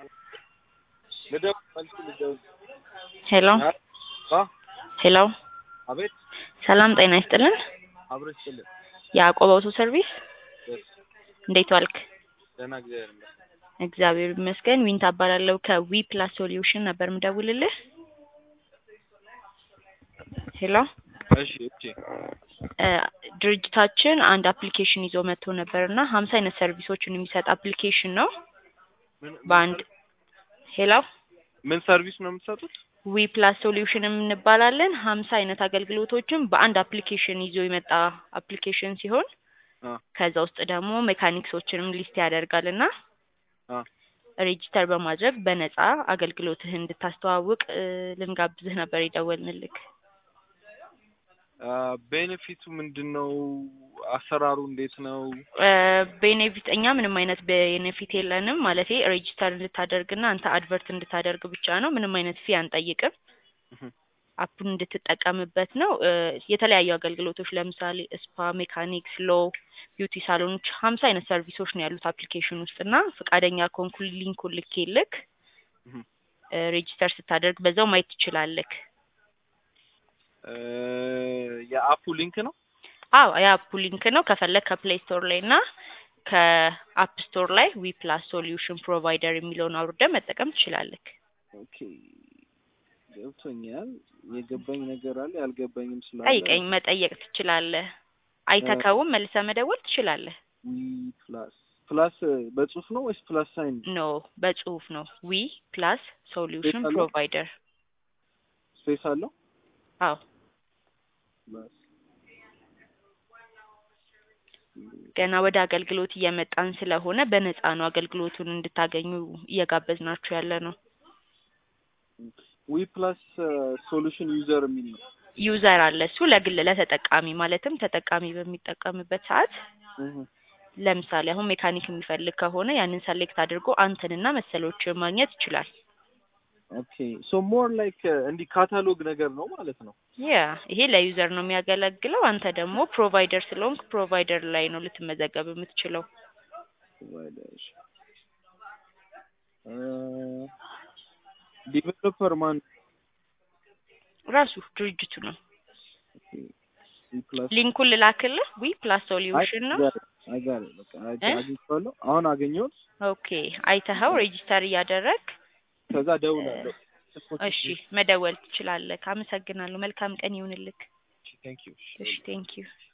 ልደውል መልስ ልደውል ሄሎ አ ሄሎ አቤት ሰላም ጤና ይስጥልን። አብሮ ይስጥልን ያዕቆብ አውቶ ሰርቪስ ደስ እንዴት ዋልክ? ደህና እግዚአብሔር ይመስገን እግዚአብሔር ይመስገን። ዊንታ እባላለሁ ከዊ ፕላስ ሶሉሽን ነበር ምደውልልህ። ሄሎ እሺ እሺ እ ድርጅታችን አንድ አፕሊኬሽን ይዞ መጥቶ ነበር እና ሀምሳ አይነት ሰርቪሶችን የሚሰጥ አፕሊኬሽን ነው። ምን በአንድ ሄሎ ምን ሰርቪስ ነው የምትሰጡት? ዊ ፕላስ ሶሉሽን እንባላለን። ሀምሳ አይነት አገልግሎቶችን በአንድ አፕሊኬሽን ይዞ የመጣ አፕሊኬሽን ሲሆን አ ከዛ ውስጥ ደግሞ ሜካኒክሶችንም ሊስት ያደርጋል እና አ ሬጂስተር በማድረግ በነፃ አገልግሎትህን እንድታስተዋውቅ እ ልንጋብዝህ ነበር የደወልንልክ። አ ቤኔፊቱ ምንድን ነው? አሰራሩ እንዴት ነው? እ ቤኔፊት እኛ ምንም አይነት ቤኔፊት የለንም። ማለቴ ሬጂስተር እንድታደርግና አንተ አድቨርት እንድታደርግ ብቻ ነው። ምንም አይነት ፊ አንጠይቅም። እህ አፑን እንድትጠቀምበት ነው። እ የተለያዩ አገልግሎቶች ለምሳሌ ስፓ፣ ሜካኒክስ፣ ሎ፣ ቢዩቲ ሳሎኖች ሀምሳ አይነት ሰርቪሶች ነው ያሉት አፕሊኬሽን ውስጥ እና ፈቃደኛ ከሆንኩ ሊንኩን ልኬልክ እህ እ ሬጂስተር ስታደርግ በዛው ማየት ትችላለክ። እ የአፑ ሊንክ ነው? አዎ የአፑ ሊንክ ነው። ከፈለግ ከፕሌይ ስቶር ላይ እና ከአፕ ስቶር ላይ ዊ ፕላስ ሶሉሽን ፕሮቫይደር የሚለውን አውርደ መጠቀም ትችላለክ። ኦኬ ገብቶኛል። የገባኝ ነገር አለ ያልገባኝም ስላለ ጠይቀኝ፣ መጠየቅ ትችላለህ። አይተከውም መልሰ መደወል ትችላለህ። ዊ ፕላስ ፕላስ በጽሁፍ ነው ወይስ ፕላስ ሳይን? ኖ በጽሁፍ ነው። ዊ ፕላስ ሶሉሽን አለው? ፕሮቫይደር። ስፔስ አለው? አዎ ፕላስ ገና ወደ አገልግሎት እየመጣን ስለሆነ በነፃ ነው አገልግሎቱን እንድታገኙ እየጋበዝናችሁ ያለ ነው። ዊ ፕላስ ሶሉሽን ዩዘር የሚል ነው። ዩዘር አለ። እሱ ለግል ለተጠቃሚ ማለትም ተጠቃሚ በሚጠቀምበት ሰዓት እህ ለምሳሌ አሁን ሜካኒክ የሚፈልግ ከሆነ ያንን ሰሌክት አድርጎ አንተንና መሰሎችን ማግኘት ይችላል። ኦኬ ሶ ሞር ላይክ እንዲህ ካታሎግ ነገር ነው ማለት ነው። ያ ይሄ ለዩዘር ነው የሚያገለግለው። አንተ ደግሞ ፕሮቫይደር ስለሆንክ ፕሮቫይደር ላይ ነው ልትመዘገብ የምትችለው። ፕሮቫይደር ዲቨሎፐር ማን? ራሱ ድርጅቱ ነው። ዊ ፕላስ ሊንኩን ልላክልህ። ዊ ፕላስ ሶሉሽን ነው። አጋር በቃ እ? አግኝቼዋለሁ። አሁን አገኘሁት። ኦኬ አይተኸው ሬጂስተር እያደረግ ከዛ ደውላለሁ። እሺ መደወል ትችላለህ። አመሰግናለሁ። መልካም ቀን ይሁንልክ። ቴንክ ዩ እሺ ቴንክ ዩ